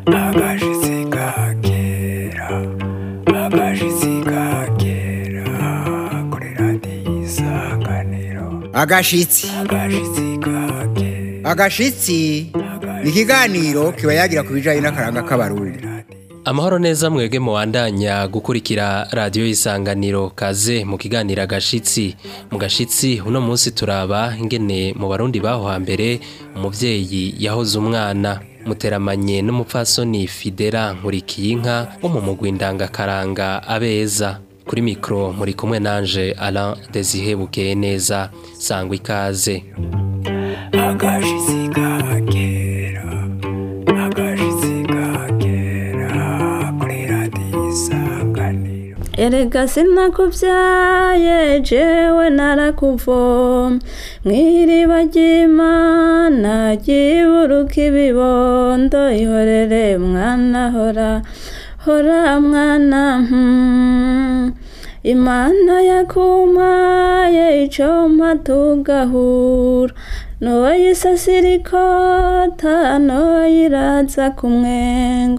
agashitsi kakera agashitsi kakera kuri radiyo isanganiro agashitsi agashitsi kakera agashitsi ni ikiganiro kiba yagira ku bijyanye n'akaranga k'abarundi amahoro neza mwebwe muwandanya gukurikira radiyo isanganiro kaze mu kiganiro agashitsi mu gashitsi uno munsi turaba ingene mu barundi baho hambere umubyeyi yahoze umwana muteramanye n'umupfasoni fidera nkurikiyinka wo mu mugwi ndangakaranga abeza kuri mikoro muri kumwe nanje Alain Desire bukeye neza sangwa ikaze agashitsi kakera agashitsi kakera kuri radiyo isanganiro erega sinakubyaye jewe narakuvoma mw'iriba ry'imana ryiburuka ibibondo ihorere mwana hora hora mwana hmm. imana yakumpaye icompa tugahura noyisasira ikota noyiraza ku mwengo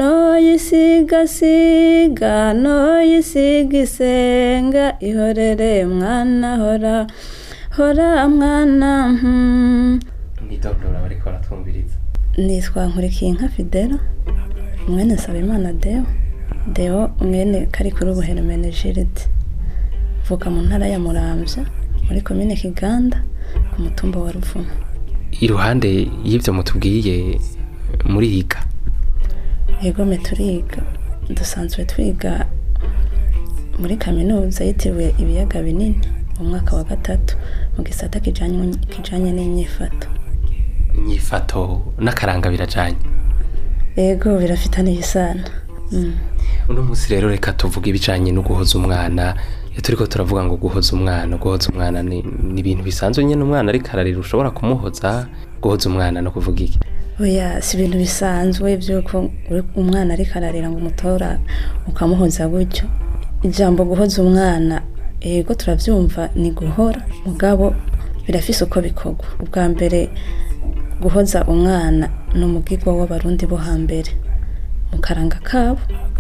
noyisigasiga noyisiga isenga ihorere mwana hora hora mwana hmm. mwidondora bariko baratwumviriza nitwa nkurikiye fidela mwene nsaba imana deo deo mwene kari kuri ubuheremene jiride vuka mu ntara ya muramvya muri komine kiganda ku mutumba wa ruvumu iruhande y'ibyo mutubwiye muriga yegome turiga dusanzwe twiga muri kaminuza yitiriwe ibiyaga binini mu mwaka wa gatatu mu gisata kijanye kijanye n'inyifato inyifato n'akaranga birajanye yego birafitaniye isano mm. uno munsi rero reka tuvuge ibijanye no guhoza umwana iyo turiko turavuga ngo guhoza umwana guhoza umwana ni ni ibintu bisanzwe nyine umwana ariko ararira ushobora kumuhoza guhoza umwana no kuvuga iki oya si ibintu bisanzwe by'uko uri- umwana ariko ararira ngo umutora ukamuhoza gutyo ijambo guhoza umwana yego turabyumva ni guhora mugabo birafise uko bikorwa ubwa mbere guhoza umwana ni umugigwa w'abarundi bo hambere mu karanga kabo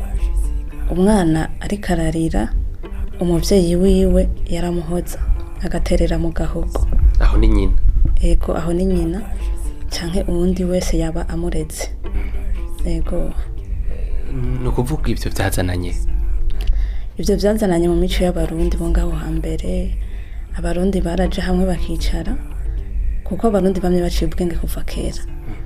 umwana ariko ararira umubyeyi wiwe yaramuhoza agaterera mu gahogo aho ni nyina ego aho ni nyina canke uwundi wese yaba amureze ego ni ukuvuga ibyo byazananye ivyo vyazananye mu mico y'abarundi bo ngaho hambere abarundi baraje hamwe bakicara kuko abarundi bamwe baciye ubwenge kuva kera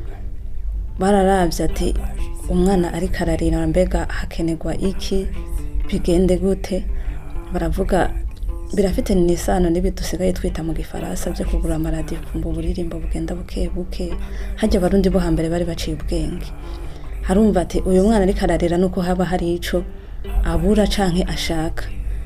bararavye ati umwana ariko ararira mbega hakenerwa iki bigende gute baravuga birafite n'isano n'ibi dusigaye twita mu gifaransa byo kugura amaradiyo kumva uburirimbo bugenda buke buke harya abarundi bo hambere bari baciye ubwenge harumva ati uyu mwana ariko ararira nuko haba hari ico abura canke ashaka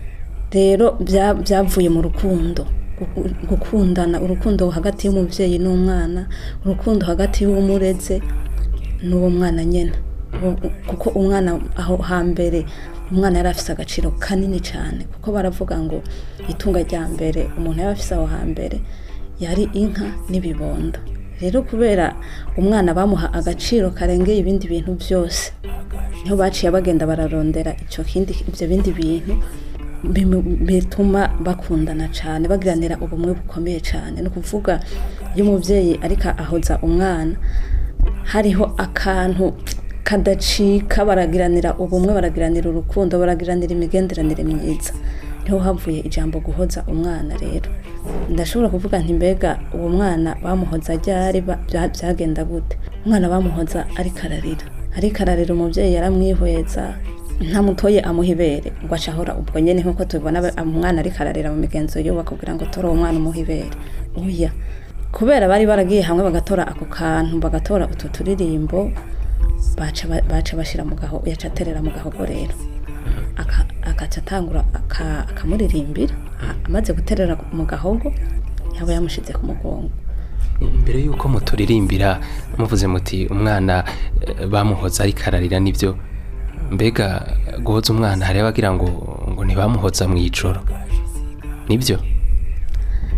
rero bya- byavuye mu rukundo Gu- gukundana urukundo hagati y'umubyeyi n'umwana urukundo hagati y'uwumureze n'uwo mwana nyene Uwo- kuko umwana aho hambere umwana yari afise agaciro kanini cyane kuko baravuga ngo itunga rya mbere umuntu yari afise aho hambere yari inka n'ibibondo rero kubera umwana bamuha agaciro karengeye ibindi bintu byose niho baciye bagenda bararondera icyo kindi ibyo bindi bintu bimu- bituma bakundana cyane bagiranira ubumwe bukomeye cyane ni ukuvuga iyo umubyeyi ariko ahoza umwana hariho akantu kadacika baragiranira ubumwe baragiranira urukundo baragiranira imigenderanire myiza niho havuye ijambo guhoza umwana rero ndashobora kuvuga nti mbega uwo mwana bamuhoza ryari ba- bya- byagenda gute umwana bamuhoza ariko ararira ariko ararira umubyeyi yaramwihweza ntamutoye amuha ibere ngo aca ahora ubwo nyene nk'uko tubibona aba- umwana ariko ararira mu migenzo yiwe bakubwira ngo tora uwo mwana umuha ibere oya kubera bari baragiye hamwe bagatora ako kantu bagatora utu turirimbo baca ba- baca bashira mu gaho yaca aterera mu gahogo rero Aka- agaca atangura aka- akamuririmbira A- amaze guterera mu gahogo yaba yamushize ku mugongo mbere y'uko muturirimbira muvuze muti umwana eh, bamuhoza ariko ararira nibyo mbega guhoza umwana hari abagira ngo ngo ntibamuhoza mu ijoro nibyo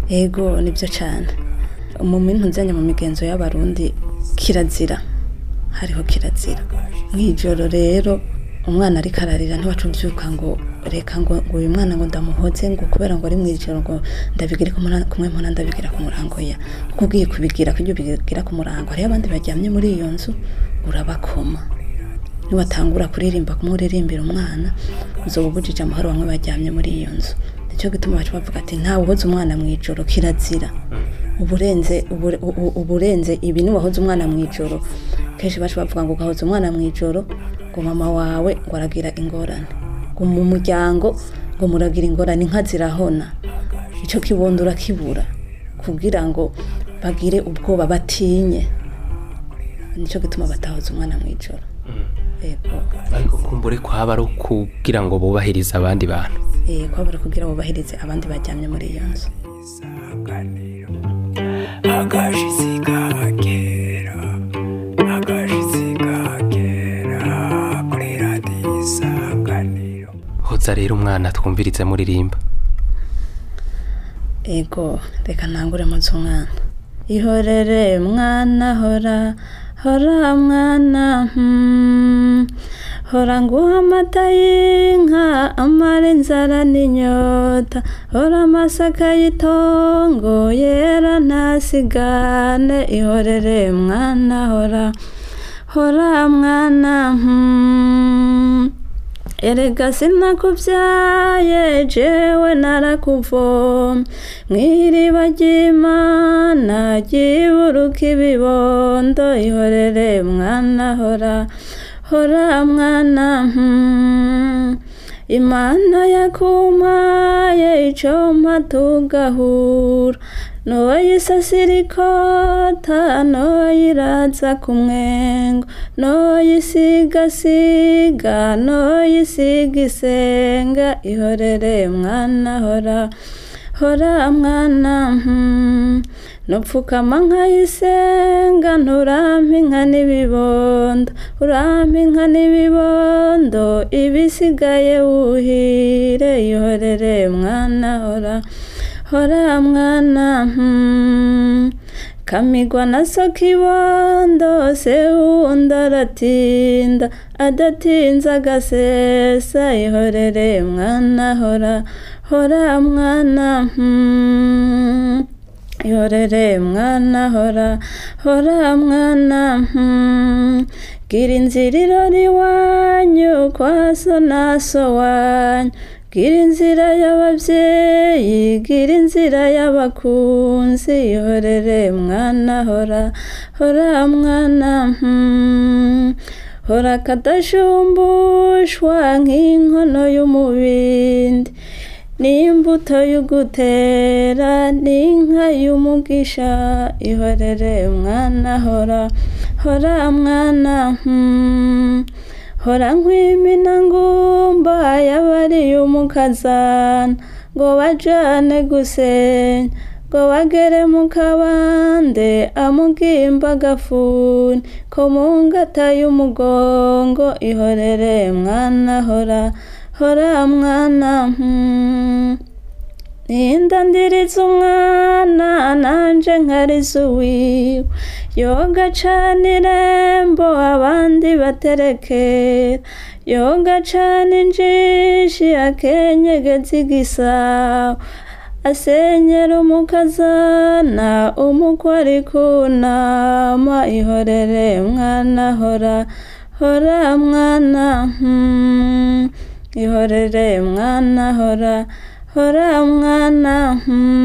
ego nibyo cyane mu mintu nzanye mu migenzo y'abarundi kirazira hariho kirazira mu ijoro rero umwana ariko ararira ntiwaca ubyuka ngo reka ngo ngo uyu mwana ngo ndamuhoze ngo kubera ngo ari mu ijoro ngo ndabigire ku mura- kumwe mpora ndabigira ku murango ya kuko ugiye kubigira kubyo ubigira ku murango hariho abandi baryamye muri iyo nzu urabakoma niwatangura kuririmba kumuririmbira umwana uzoba ubujije amahoro bamwe baryamye muri iyo nzu nicyo gituma baca bavuga ati ntawe uhoze umwana mu ijoro kirazira uburenze ubure- u- u- uburenze ibi niwahoze umwana mu ijoro kenshi baca bavuga ngo ugahoza umwana mu ijoro ngo mama wawe ngo aragira ingorane ngo mu muryango ngo muragira ingorane inka zirahona icyo kibondo urakibura kugira ngo bagire ubwoba batinye nicyo gituma batahoza umwana mu ijoro yego ariko kumbure kwaba ari ukugira ngo bubahirize abandi bantu Eh, kwabura kugira bubahirize abandi baryamye muri iyo nzu agashitsi kagera agashitsi kagera kuri radiyo isanganiro hoza rero umwana twumvirize muririmba ego reka ntangure munsi umwana ihorere mwana hora hora mwana hmm. hora nguha amata y'inka amara inzara n'inyota hora amasaka y'itongo yera ntasigane ihorere mwana hora hora mwana hmm. erega sinakubyaye jewe narakuvoma mw'iriba ry'imana ryiburuka ibibondo ihorere mwana hora hora mwana hmm. imana yakumpaye icompa tugahura noyisasira ikota noyiraza ku mwengo noyisigasiga noyisiga isenga ihorere mwana hora hora mwana hmm. nupfukama nkayisenga nturampa inka n'ibibondo urampa inka n'ibibondo ibisigaye wuhire ihorere mwana hora hora mwana hmm. kamigwa na so kibondo se wundi aratinda adatinze agasesa ihorere mwana hora hora mwana hmm. ihorere mwana hora hora mwana hmm. gira inzira irora iwanyu kwa so na so wanyu gira inzira y'ababyeyi gira inzira y'abakunzi ihorere mwana hora hora mwana hmm. hora kadashumbushwa nk'inkono y'umubindi n'imbuto y'ugutera n'inka y'umugisha ihorere mwana hora hora mwana hmm. hora nkwimina ngumba yabariye umukazana ngo bajane gusenya ngo bagere mu kabande amugimba agafuni ko mu ngata y'umugongo ihorere mwana hora hora mwana hmm. ninda ndiriza umwana nanje nkariza uwiwe yoga cana irembo abandi baterekera yoga cana injishi akenyegeza igisabo asenyera umukazana umukwe ari kunama ihorere mwana hora hora mwana hmm. ihorere mwana hora hora mwana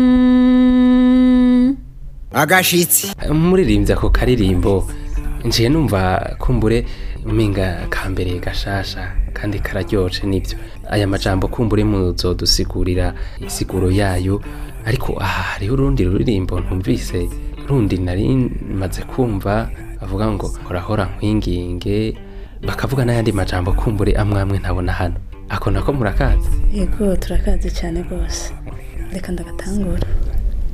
hmm. agashitsi muririmbye ako karirimbo njiye numva kumbure mpinga kambere gashasha kandi kararyoshe nibyo aya majambo kumbure muzodusigurira isiguro yayo ariko aha hariho urundi ruririmbo ntumvise rundi nari maze kumva bavuga ngo horahora nkwinginge bakavuga n'ayandi majambo kumbure amwe amwe ntabona hano ako nako murakazi yego turakazi cyane rwose reka ndagatangura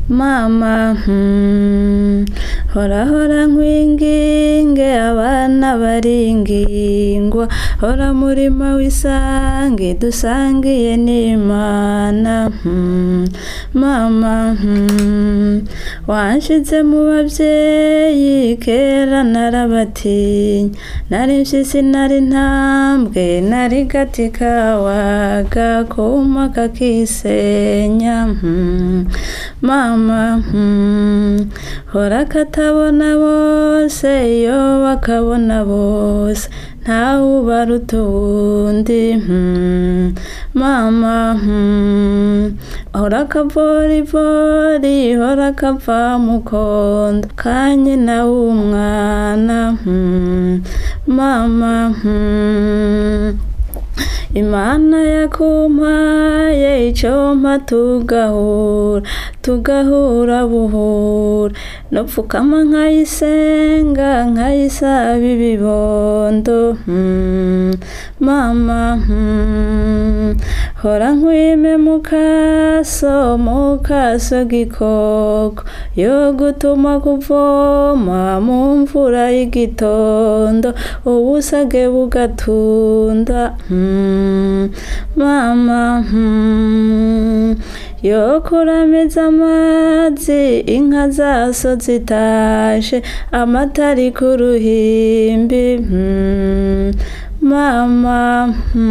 mama hmm, hora hora nkwinginge abana baringingwa hora murima w'isange dusangiye n'imana hmm, mama hmm, wanshize mu babyeyi kera narabatinya nari mpyisi nari ntambwe nari gati kawaga kuma kakisenya hmm, mama hmm, hora katabona bose iyo bakabona bose ntawe ubaruta uwundi hmm, mama hmm, hora kavorivori hora kava mukondo kanye nawe umwana hmm, mama hmm, imana yakumpaye icompa tugahura tugahura buhura nopfukama nkayisenga nkayisaba ibibondo hmm, mama hmm, hora nkwime mukaso mukaso gikoko yo gutuma kuvoma mu mvura y'igitondo ubusage bugatunda hmm, mama hmm, yo kurameza amazi inka zaso zitashe amatari ku ruhimbi hmm, mama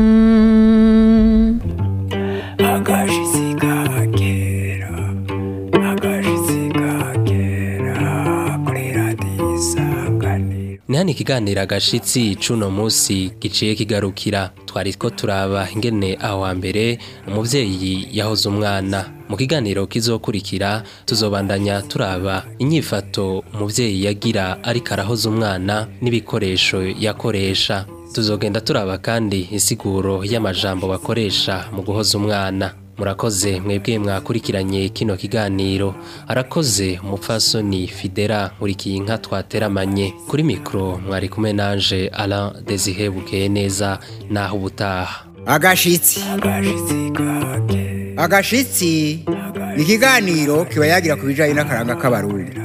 hmm. agashitsi kagera agashitsi kagera kuri radiyo isanganiro ni hano ikiganiro agashitsi c'uno munsi giciye kigarukira twari two turaba ingene aho hambere umuvyeyi yahoze umwana mu kiganiro kizokurikira tuzobandanya turaba inyifato umuvyeyi yagira ariko arahoza umwana n'ibikoresho yakoresha tuzogenda turaba kandi insiguro y'amajambo bakoresha mu guhoza umwana murakoze mwebwe mwakurikiranye kino kiganiro arakoze umupfasoni fidera nkurikiye inka twateramanye kuri mikoro mwari kumwe nanje Alain Desire bukeye neza naho ubutaha agashitsi agashitsi kagera agashitsi ni ikiganiro kiba yagira ku bijyanye n'akaranga k'abarundi